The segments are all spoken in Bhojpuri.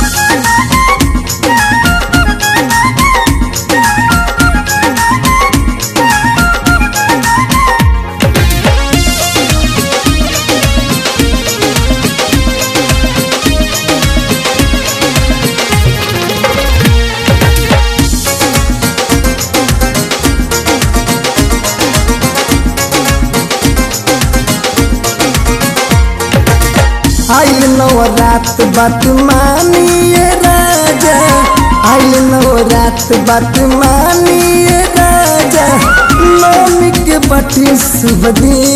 आइल नवरात बात मानिए राजा आइल नवरात बात मानिए राजा नवमी के बाटे शुभ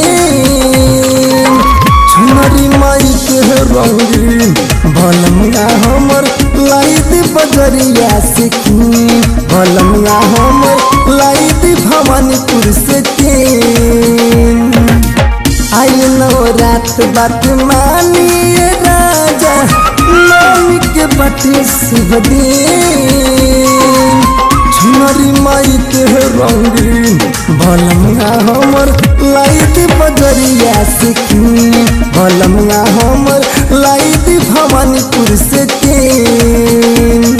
दिन छुनरी माई के रंगीन भलमगा हमर लाइद बजरिया सिखी भलमगा हमर लाइद भवानीपुर से तीन आई नवरात बात मानिए राजा नवमी के बाटे शुभ दिन झुमरी माई के रंगीन भलमगा हमर लाइट बजरिया सिखी भलमगा हमर लाइट भवानीपुर से तीन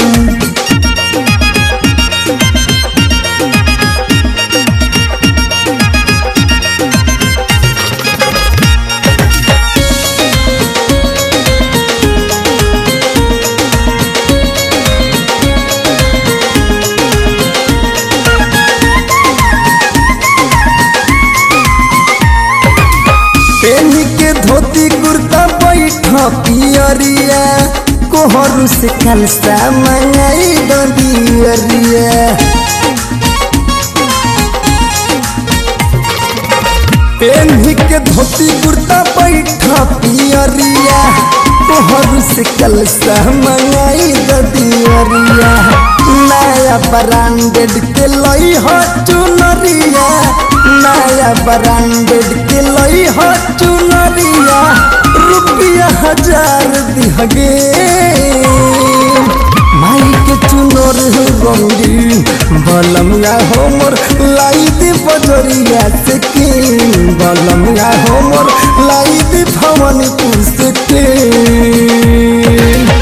पेनी के धोती कुर्ता बैठा पियरिया कोहरू से कलसा मंगाई दियरिया पेनी के धोती कुर्ता बैठा पियरिया कोहरू से कलसा मंगाई दियरिया नया ब्रांडेड के लई हो चुनरिया नया ब्रांडेड के लई हो चुनरिया रुपया हजार दिहगे माई के चुनर रंगीन बलमगा हमर लाइट बजरिया से किन बलमगा हमर लाइट भवानीपुर से किन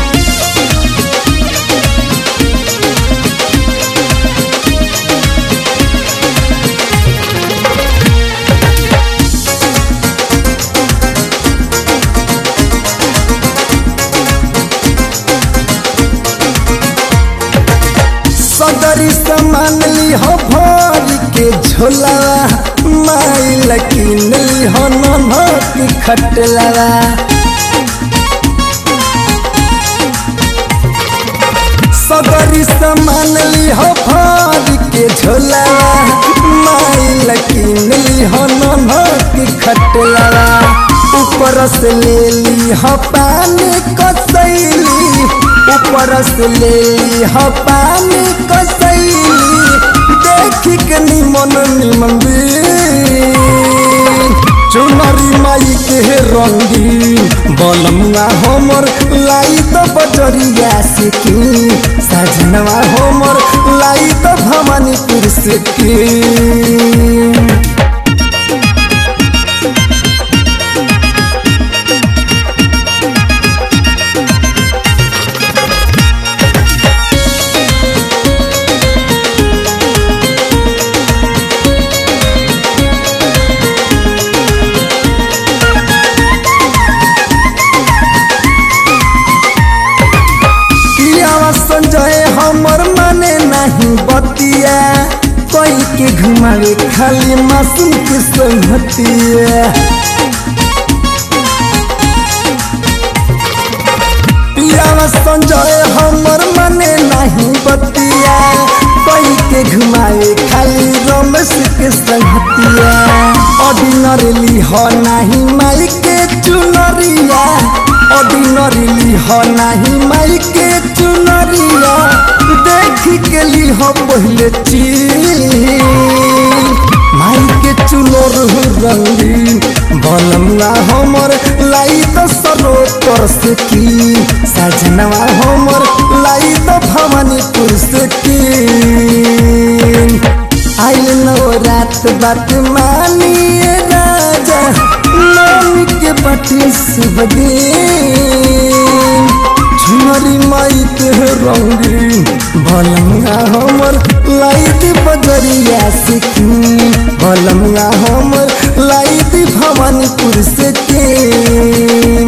सदरी सामान ली हो भरी के झोलावा माई लकीन ली हो नमक खटलावा सदरी सामान ली हो भरी के झोलावा माई लकीन ली हो नमक खटलावा ऊपर से ले ली हो पानी कसैली ऊपर से ले ली हो पानी कसैली देखी के निमन निमन चुनरी माई के रंगीन बलमुआ हमर लाई तो बजरिया से की सजनवा हमर लाई तो भवानीपुर से की पियावा संजय हमर माने नहीं बतिया कोई के घुमावे खाली मासूम के संगतिया पियावा संजय हमर माने नहीं बतिया कोई के घुमावे खाली रमेश के संगतिया ऑर्डिनरी हो नहीं माई के चुनरिया ऑर्डिनरी हो नहीं माई के चुनरिया देखी के ली हो पहले चीज माई के चुनर रंगीन बलमुआ हमर लाई तो सरोतर से की सजनवा हमर लाई तो भवानीपुर से की आइल नवरात बात मानिए राजा नवमी के बाटे शुभ दिन झुमरी माई अंगूरी भलंगा हमर लाइट बजरिया से भलंगा हमर लाइट भवानीपुर से के